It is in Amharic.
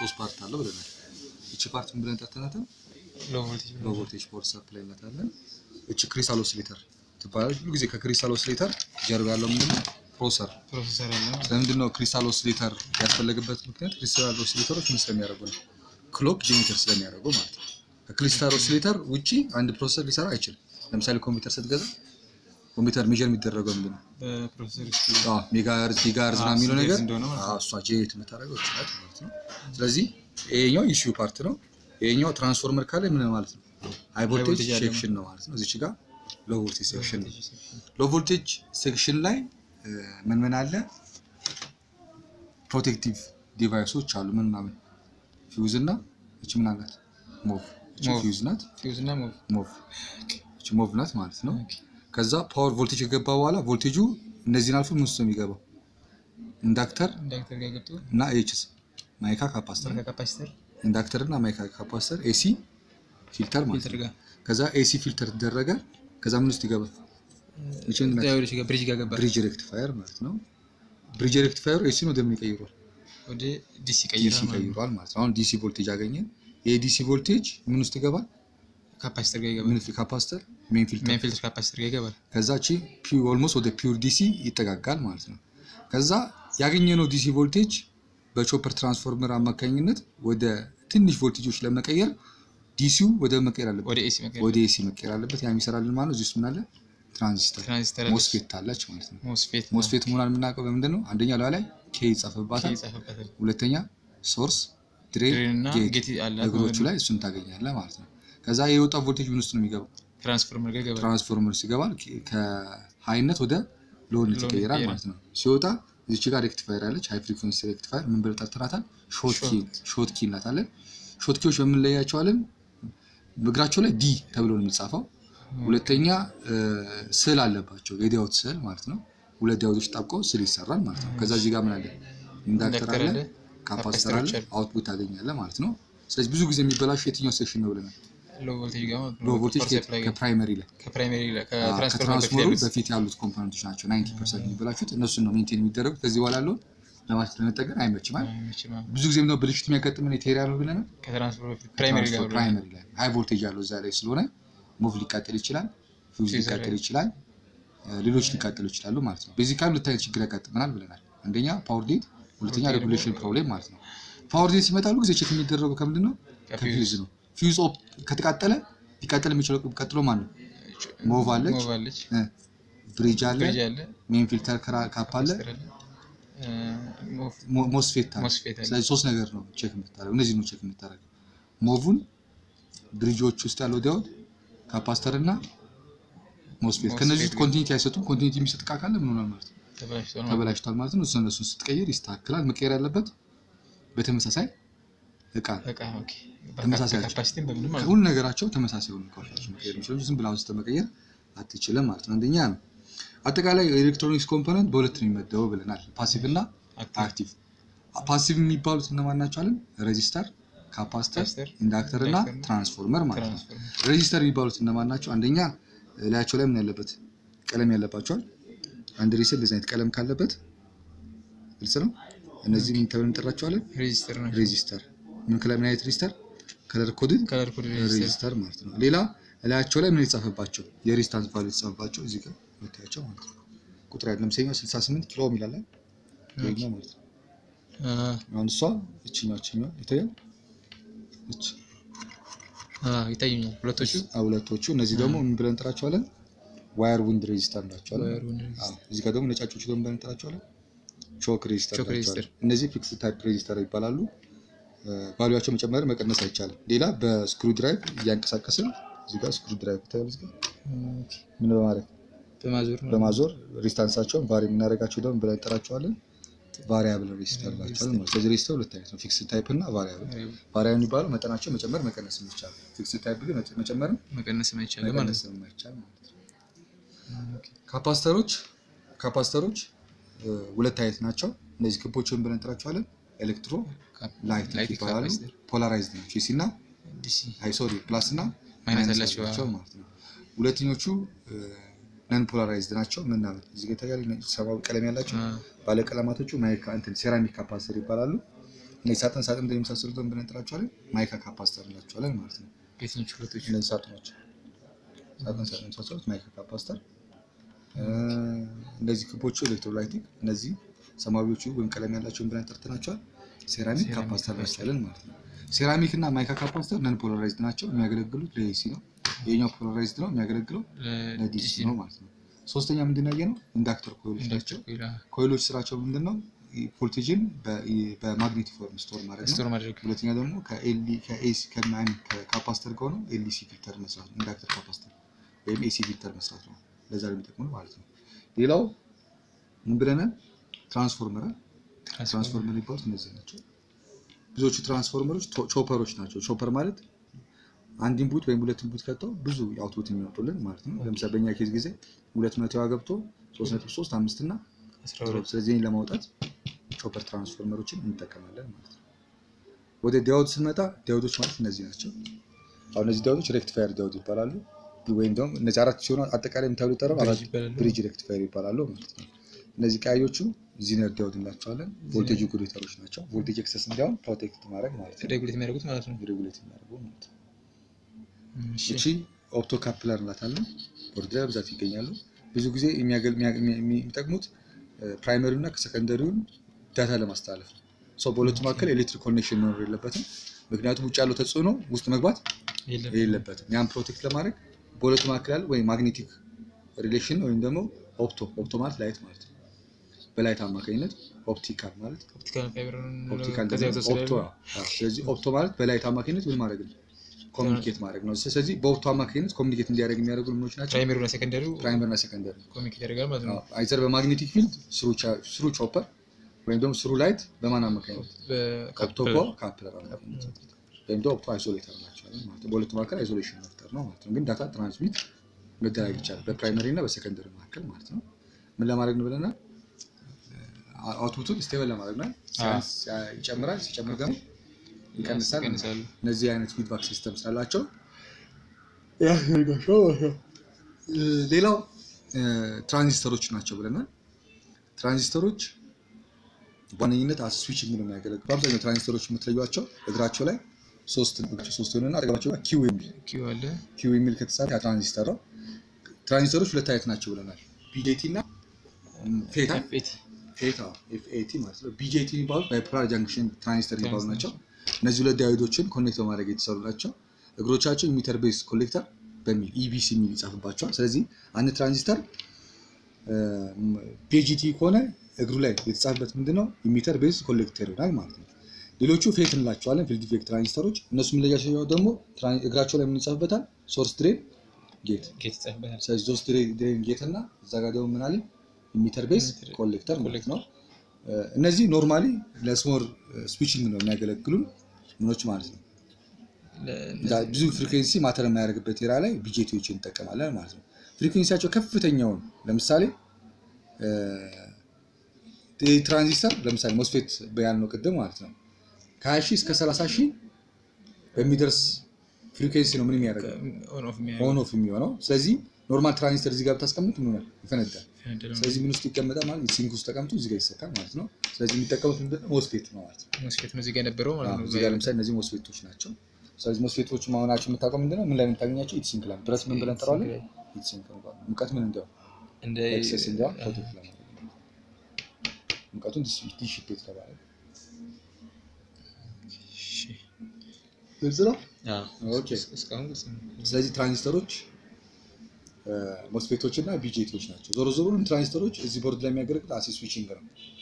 ሶስት ፓርት አለው ብለናል። እቺ ፓርት ምን ብለን ጠርተናታል? ሎ ቮልቴጅ ሎ ቮልቴጅ ፓወር ሰፕላይ እንላታለን። እቺ ክሪስታል ኦሲሌተር ትባላለች። ሁሉ ጊዜ ከክሪስታል ኦሲሌተር ጀርባ ያለው ምንድነው? ፕሮሰር። ፕሮሰሰር አለ ማለት ነው። ስለምንድን ነው ክሪስታል ኦሲሌተር ያስፈለገበት ምክንያት ክሪስታል ኦሲሌተሮች ምን ስለሚያደርጉ ነው? ክሎክ ጄኔሬተር ስለሚያደርጉ ማለት ነው። ከክሪስታል ኦሲሌተር ውጪ አንድ ፕሮሰሰር ሊሰራ አይችልም። ለምሳሌ ኮምፒውተር ስትገዛ ኮምፒውተር ሜጀር የሚደረገው ምንድን ነው? በፕሮሰሰር ውስጥ አዎ ሜጋሄርዝ ጊጋሄርዝ አዎ፣ ምናምን የሚለው ስንት ነገር ሄርዝ እንደሆነ ማለት ነው። አዎ፣ እሷ ጄት የምታደርገው እች ናት ማለት ነው። ስለዚህ ይሄኛው ኢሹ ፓርት ነው። ይሄኛው ትራንስፎርመር ካለ ምን ማለት ነው? ሃይ ቮልቴጅ ቮልቴጅ ያለው ሴክሽን ነው ማለት ነው። እዚች ጋር ሎ ቮልቴጅ ሴክሽን ነው። ሎ ቮልቴጅ ሴክሽን ላይ እ፣ ምን ምን አለ? ፕሮቴክቲቭ ዲቫይሶች አሉ። ምን ምናምን ፊውዝ እና እች ምን አላት? ሞቭ እች ሞቭ። ፊውዝ ናት። ፊውዝ እና ሞቭ ሞቭ እች ሞቭ ናት ማለት ነው። ከዛ ፓወር ቮልቴጅ ከገባ በኋላ ቮልቴጁ እነዚህን አልፎ ምን ውስጥ ነው የሚገባው? ኢንዳክተር ኢንዳክተር ጋር ገብቶ እና ኤችስ ማይካ ካፓስተር ካፓሲተር ኢንዳክተር እና ማይካ ካፓስተር ኤሲ ፊልተር ማለት ፊልተር ነው። ጋር ከዛ ኤሲ ፊልተር ተደረገ። ከዛ ምን ውስጥ ይገባል? ይችን ዳዮዶች ጋር ብሪጅ ጋር ገባ ብሪጅ ሬክቲፋየር ማለት ነው። ብሪጅ ሬክቲፋየሩ ኤሲ ነው ወደምን ይቀይሯል? ወደ ዲሲ ዲሲ ቀይራ ይቀይሯል ማለት ነው። አሁን ዲሲ ቮልቴጅ አገኘን። ይሄ ዲሲ ቮልቴጅ ምን ውስጥ ይገባል? ካፓሲተር ጋር ይገባል ምን ካፓስተር ሜን ፊልተር ሜን ፊልተር ካፓሲተር ጋር ይገባል ከዛ ቺ ኦልሞስት ወደ ፒውር ዲሲ ይጠጋጋል ማለት ነው። ከዛ ያገኘነው ዲሲ ቮልቴጅ በቾፐር ትራንስፎርመር አማካኝነት ወደ ትንሽ ቮልቴጆች ለመቀየር ዲሲው ወደ መቀየር አለበት፣ ወደ ኤሲ መቀየር ወደ ኤሲ መቀየር አለበት። ያ የሚሰራልን ማለት ነው። እዚህ ውስጥ ምን አለ? ትራንዚስተር ትራንዚስተር ሞስፌት አለች ማለት ነው። ሞስፌት ሞስፌት መሆኗን የምናውቀው በምንድን ነው? አንደኛ ላዋ ላይ ኬ ይጻፍባታል፣ ይጻፍበታል ሁለተኛ ሶርስ ድሬን ድሬን እና ጌት ጌት አለ እግሮቹ ላይ እሱን ታገኛለህ ማለት ነው። ከዛ የወጣ ቮልቴጅ ምን ውስጥ ነው የሚገባው? ትራንስፎርመር ጋር ይገባል ትራንስፎርመር ሲገባል ከሃይነት ወደ ሎነት ሎነት ይቀየራል ይቀየራል። ማለት ነው። ሲወጣ እዚች ጋር ሬክቲፋየር አለች፣ ሃይ ፍሪኩዌንሲ ሬክቲፋየር ምን ብለን ጠርተናታል? ሾርት ኪ ሾርት ኪ እንላታለን። ሾርት ኪዎች በምንለያቸዋለን እግራቸው ላይ ዲ ተብሎ ነው የሚጻፈው። ሁለተኛ እ፣ ስዕል አለባቸው የዲያውት ስዕል ማለት ነው። ሁለት ዲያውቶች ጣብቀው ስዕል ይሰራል ማለት ነው። ከዛ እዚህ ጋር ምን አለ? ኢንዳክተር ኢንዳክተር አለ፣ አለ፣ ካፓስተር አለ፣ ካፓስተሮች አሉ። አውትፑት ታገኛለህ ማለት ነው። ስለዚህ ብዙ ጊዜ የሚበላሹ የትኛው ሴክሽን ነው ብለናል? ሎ ቮልቴጅ ጋር ማለት ነው። ሎ ቮልቴጅ ፓወር ሰፕላይ ጋር ከፕራይመሪ ላይ ከፕራይመሪ ላይ አዎ፣ ከትራንስፎርመር በፊት ከትራንስፎርመሩ ያሉት በፊት ያሉት ኮምፖነንቶች ናቸው 90 ፐርሰንት የሚበላሹት እነሱን ነው ሜንቴን የሚደረጉት። ከዚህ በኋላ ያለውን ለማለት ለመጠቀም አይመችም አይደል? አይመችም። አዎ። ብዙ ጊዜ ምንድነው ብልሽት የሚያጋጥመን የቴሪያ ነው ብለናል። ከትራንስፎርመር በፊት ፕራይመሪ ጋር ብሎ ፕራይመሪ ላይ ሃይ ቮልቴጅ ያለው እዛ ላይ ስለሆነ ሙቭ ሊቃጠል ይችላል፣ ፊውዝ ፊውዝ ሊቃጠል ላይ- ይችላል፣ እ፣ ሌሎች ሊቃጠሉ ይችላሉ ማለት ነው። በዚህ ካሉ ሁለት አይነት ችግር ያጋጥመናል ብለናል። አንደኛ ፓወር ዴት፣ ሁለተኛ ሁለተኛ ሬጉሌሽን ደግሞ- ፕሮብሌም ማለት ነው። ፓወር ዴት ሲመጣሉ ጊዜ ቼክ የሚደረገው ከምንድን ነው? ከፊውዝ ነው። ፊውዝ ኦፕ ከተቃጠለ ሊቃጠል የሚችለው ቀጥሎ ማን ነው? ሞቭ አለች፣ ሞቭ አለች እ፣ ብሪጅ አለ፣ ብሪጅ አለ ሜን ፊልተር ክራ- ካፕ አለ፣ ካፓሲተር አለ እ፣ ሞቭ ሞ- ሞስፌት አለ። ሞስፌት አለ ስለዚህ ሶስት ነገር ነው ቼክ የምታደርገው። እነዚህ ነው ቼክ የምታደርገው። ሞቭን፣ ብሪጆች ውስጥ ያለው ዲያውድ፣ ካፓስተር እና ሞስፌት። ሞስፌት ከነዚህ ውስጥ ግን- ኮንቲኒቲ አይሰጡም። ኮንቲኒቲ የሚሰጥ እቃ ካለ ምን ሆናል ማለት ነው? ተበላሽቷል ማለት ነው። ተበላሽቷል ማለት ነው። እሱ እነሱን ስትቀይር ይስተካከላል። መቀየር ያለበት በተመሳሳይ እቃ ነው። በቃ ኦኬ ተመሳሳይ ናቸው። ካፓሲቲም በምንም ማለት ነው። ሁሉ ነገራቸው ተመሳሳይ የሆኑ እቃዎች ናቸው መቀየር የሚችለው እንጂ ዝም ብለህ አውጥተህ መቀየር አትችልም ማለት ነው። አንደኛ ነው። አጠቃላይ የኤሌክትሮኒክስ ኮምፖነንት በሁለት ነው የሚመደበው ብለናል፣ ፓሲቭ እና አክቲቭ አክቲቭ ፓሲቭ የሚባሉት እነማን ናቸው አለን? ሬዚስተር፣ ካፓስተር፣ ካፓስተር፣ ኢንዳክተር እና ኢንዳክተር እና ትራንስፎርመር ማለት ነው። ትራንስፎርመር ሬዚስተር የሚባሉት እነማን ናቸው? አንደኛ ላያቸው ላይ ምን ያለበት ቀለም ያለባቸዋል። አንድ ሬዚስተር እንደዚህ አይነት ቀለም ካለበት ግልጽ ነው። እነዚህ ምን ተብለን እንጠራቸዋለን? ሬጂስተር ነው። ሬዚስተር። ምን ከላይ ምን አይነት ሬዚስተር? ከለር ኮድድ ከለር ኮድ ሬጂስተር ሬዚስተር ማለት ነው። ሌላ ላያቸው ላይ ምን የተጻፈባቸው የሬዚስታንስ ቫልዩ የተጻፈባቸው እዚህ ጋር የምታያቸው ማለት ነው። ቁጥር ያለ ለምሳሌ 68 ኪሎ ይላል ይሄኛው ማለት ነው። አ አሁን እሷ እችኛው እችኛው ይታያል። እች አ ይታዩኛል ሁለቶቹ አ ሁለቶቹ እነዚህ ደግሞ ምን ብለን እንጠራቸዋለን? ዋየር ዊንድ ሬዚስተር እንላቸዋለን። ዋየር ዊንድ ሬዚስተር። አዎ እዚህ ጋር ደግሞ ነጫጮቹ ደግሞ ብለን እንጠራቸዋለን? ቾክ ሬዚስተር ቾክ እንላቸዋለን። እነዚህ ፊክስ ታይፕ ሬዚስተር ይባላሉ። ቫሉያቸው መጨመር መቀነስ አይቻልም። ሌላ በስክሩ ድራይቭ እያንቀሳቀስን እዚህ ጋር ስክሩ ድራይቭ ይታያል። እዚህ ጋር ኦኬ ምን በማድረግ በማዞር ነው። በማዞር ሬዚስታንሳቸውን ቫሪ የምናደርጋቸው ደግሞ ብለን እንጠራቸዋለን ቫሪያብል ሬዚስተር እንላቸዋለን ማለት ነው። ስለዚህ ሬዚስተር ሁለት አይነት ነው፣ ፊክስ ታይፕ እና ቫሪያብል። ቫሪያብል የሚባለው መጠናቸው መጨመር መቀነስ የሚቻል፣ ፊክስ ታይፕ ግን መጨመርም መቀነስ አይቻልም ማለት መቀነስ የማይቻል ማለት ነው። ካፓስተሮች ካፓስተሮች እ፣ ሁለት አይነት ናቸው። እነዚህ ክቦችን ብለን እንጠራቸዋለን ኤሌክትሮ ላይት ላይት ይባላሉ። ካፓሲተር ፖላራይዝድ ናቸው። ኤሲ እና ዲሲ አይ ሶሪ ፕላስ እና ማይነስ ማይነስ አላቸው። አላቸው ማለት ነው። ሁለተኞቹ ነን ፖላራይዝድ ናቸው። ምናምን እዚህ ጋር ይታያል። ሰማያዊ ቀለም ያላቸው አ ባለቀለማቶቹ ማይካ እንትን ሴራሚክ ካፓሲተር ይባላሉ። እነዚህ ሳጥን ሳጥን እንደሚመሳሰሉትን ብለን እንጠራቸዋለን ማይካ ካፓስተር እንላቸዋለን ማለት ነው። የትኞቹ ሁለቶቹ? እነዚህ ሳጥኖች ሳጥን ሳጥን የመሳሰሉት ማይካ ካፓስተር፣ እነዚህ ክቦቹ ኤሌክትሮላይቲክ፣ እነዚህ ሰማያዊዎቹ ወይም ቀለም ያላቸውን ብለን ጠርተናቸዋል ሴራሚክ ሴራሚክ ካፓስተር ካፓስተር። እንላቸዋለን ማለት ነው። ሴራሚክ እና ማይካ ካፓስተር ነን ፖላራይዝድ ናቸው። የሚያገለግሉት ለኤሲ ነው። የኛው ፖላራይዝድ ነው የሚያገለግለው ለዲሲ ለዲሲ ነው ማለት ነው። ሶስተኛ ምንድን ያየ ነው ኢንዳክተር ኮይሎች ናቸው። ኮይሎች ስራቸው ምንድን ነው? ቮልቴጅን በማግኔቲክ ፎርም ስቶር ማድረግ ነው። ስቶር ማድረግ ሁለተኛ ደግሞ ከኤልዲ ከኤሲ ከማን ከካፓስተር ከሆነ ኤልዲሲ ፊልተር መስራት ነው። ኢንዳክተር ካፓስተር ወይም ኤሲ ፊልተር መስራት ነው። ለዛ ነው የሚጠቅሙ ማለት ነው። ሌላው ምን ብለናል? ትራንስፎርመር ትራንስፎርመር የሚባሉት እነዚህ ናቸው። ብዙዎቹ ትራንስፎርመሮች ቶ- ቾፐሮች ናቸው። ቾፐር ማለት አንድ ኢንፑት ወይም ሁለት ኢንፑት ከተው ብዙ አውትፑት የሚወጡልን ማለት ነው። ለምሳሌ በእኛ ኬዝ ጊዜ ሁለት መቶ ዋ ገብቶ ሶስት ነጥብ ሶስት አምስት እና አስራ ሁለት ስለዚህ ይህን ለማውጣት ቾፐር ትራንስፎርመሮችን እንጠቀማለን ማለት ነው። ወደ ዲያውድ ስንመጣ ዲያውዶች ማለት እነዚህ ናቸው። አሁን እነዚህ ዲያውዶች ሬክቲፋየር ዲያውድ ይባላሉ። ወይም ደግሞ እነዚህ አራት ሲሆኑ አጠቃላይ የምታብሉ ይጠራሉ ብሪጅ አራት ይባላሉ። ብሪጅ ሬክቲፋየር ይባላሉ ማለት ነው። እነዚህ ቀያዮቹ ዚነር ዲያውድ እንላቸዋለን። ቮልቴጅ ሬጉሌተሮች ናቸው። ቮልቴጅ ኤክሰስ እንዲያውም ፕሮቴክት ማድረግ ማለት ነው። ሬጉሌት የሚያደርጉት ማለት ነው። ሬጉሌት የሚያደርጉ ማለት ነው። እሺ። እቺ ኦፕቶ ካፕለር እንላታለን። ቦርድ ላይ በብዛት ይገኛሉ። ብዙ ጊዜ የሚያገል- የሚያ- የሚያ- የሚጠቅሙት ፕራይመሪ እና ከሰከንደሪውን ዳታ ለማስተላለፍ ነው። ሰው በሁለቱ መካከል ኤሌክትሪክ ኮኔክሽን መኖር የለበትም። ምክንያቱም ውጭ ያለው ተጽዕኖ ውስጥ መግባት የለም። የለበትም። ያን ፕሮቴክት ለማድረግ በሁለቱ መካከል ያለው ወይም ማግኔቲክ ሪሌሽን ወይም ደግሞ ኦፕቶ ኦፕቶ ማለት ላይት ማለት ነው። በላይት አማካኝነት ኦፕቲካል ማለት ኦፕቲካል ፋይበር ኦፕቲካል ከዚያ ደግሞ የተወሰደ ኦፕቶ አዎ። ስለዚህ ኦፕቶ ማለት በላይት አማካኝነት ምን ማድረግ ነው? ኮሚኒኬት ማድረግ ነው። ስለዚህ በኦፕቶ አማካኝነት ኮሚኒኬት እንዲያደርግ የሚያደርጉ ምኖች ናቸው? ፕራይመሪ እና ሴኮንደሪው ፕራይመር እና ሰከንደሪ ኮሚኒኬት ያደርጋል ማለት ነው። አይዘር በማግኔቲክ ፊልድ ስሩ ቾፐር ወይም ደግሞ ስሩ ላይት በማን አማካኝነት ኦፕቶ በካፕለር ካፕለር አማካኝነት ወይም ደግሞ ኦፕቶ አይሶሌተር ናቸዋለን ማለት ነው። በሁለቱ መካከል አይሶሌሽን መፍጠር ነው ማለት ነው። ግን ዳታ ትራንስሚት መደረግ ይቻላል በፕራይመሪ እና በሰከንደሪ መካከል ማለት ነው። ምን ለማድረግ ነው ብለናል? አውትፑቱን ስቴብል ለማድረግ ነው። ሲያንስ ይጨምራል፣ ሲጨምር ደግሞ ይቀንሳል። ይቀንሳሉ። እነዚህ አይነት ፊድባክ ሲስተም ስላላቸው ያደርጋቸው ማለት ነው። ሌላው ትራንዚስተሮች ናቸው ብለናል። ትራንዚስተሮች በዋነኝነት አስ ስዊችንግ ነው የሚያገለግሉ። በአብዛኛው ትራንዚስተሮች የምትለዩቸው እግራቸው ላይ ሶስት እግራቸው ሶስት የሆነና አጠገባቸው ጋር ኪው የሚል ኪው አለ። ኪው የሚል ከተጻፈ ያ ትራንዚስተር ነው። ትራንዚስተሮች ሁለት አይነት ናቸው ብለናል። ቢጄቲ እና ፌታ ኤፍኤቲ ፌታ ኤፍኤቲ ማለት ነው። ቢጄቲ የሚባሉት ባይፖላር ጃንክሽን ትራንዚስተር የሚባሉ ናቸው። እነዚህ ሁለት ዳዮዶችን ኮኔክት በማድረግ የተሰሩ ናቸው። እግሮቻቸው ኢሚተር ቤዝ ኮሌክተር በሚል ኢቢሲ የሚል ይጻፍባቸዋል። ስለዚህ አንድ ትራንዚስተር ቢጂቲ ከሆነ እግሩ ላይ የተጻፈበት ምንድነው ኢሚተር ቤዝ ኮሌክተር ይሆናል ማለት ነው። ሌሎቹ ፌት እንላቸዋለን፣ ፊልድ ኢፌክት ትራንዚስተሮች። እነሱ የምንለያቸው ደግሞ ትራን- እግራቸው ላይ የምንጻፍበታል ሶርስ ድሬን ጌት ጌት ይጻፍበታል። ስለዚህ ሶስት ድሬን ጌት እና እዛ ጋር ደግሞ ምን አለ ኢሚተር ቤዝ ኢሚተር ኮሌክተር ማለት ነው። እ፣ እነዚህ ኖርማሊ ለስሞር ስዊችንግ ነው የሚያገለግሉን ምኖች ማለት ነው። ለ- እዛ ብዙ ፍሪኩዌንሲ ማተር የማያደርግበት ኤራ ላይ ቢጄቲዎችን እንጠቀማለን ማለት ነው። ፍሪኩዌንሲያቸው ከፍተኛውን ለምሳሌ እ፣ ይህ ትራንዚስተር ለምሳሌ ሞስፌት በያልነው ቅድም ማለት ነው ከ20 ሺህ እስከ 30 ሺህ በሚደርስ ፍሪኩዌንሲ ነው ምን የሚያደርገው ኦን ኦፍ የሚያደርግ ኦን ኦፍ የሚሆነው። ስለዚህ ኖርማል ትራንዚስተር እዚህ ጋር ብታስቀምጥ ምን ይሆናል? ይፈነዳል። ፈነደ ነው። ስለዚህ ምን ውስጥ ይቀመጣል ማለት ሲንክ ውስጥ ተቀምጦ እዚህ ጋር ይሰካል ማለት ነው። ስለዚህ የሚጠቀሙት ምንድን ነው? ሞስፌት ነው ማለት ነው። ሞስፌት ነው እዚህ ጋር የነበረው ማለት አዎ፣ ነው። እዚህ ጋር ለምሳሌ እነዚህ ሞስፌቶች ናቸው። ስለዚህ ሞስፌቶች መሆናቸው የምታውቀው ምንድን ነው? ምን ላይ የምታገኛቸው? ኢትሲንክ ላይ ብረት ምን ብለን እንጠራዋለን? ኢትሲንክ ነው የሚባለው። ሙቀት ምን እንዲያው እንደ ኤክሰስ እንዲያው ፕሮቴክት ለማድረግ ነው። ሙቀቱን ዲሽፔት ለማድረግ እሺ። ግልጽ ነው። አዎ፣ ኦኬ። እስካሁን ግልጽ ነው። ስለዚህ ትራንዚስተሮች ሞስፌቶች እና ቢጄቲዎች ናቸው። ዞሮ ዞሮ ሁሉም ትራንዚስተሮች እዚህ ቦርድ ላይ የሚያገለግል አሴ ስዊችንግ ነው።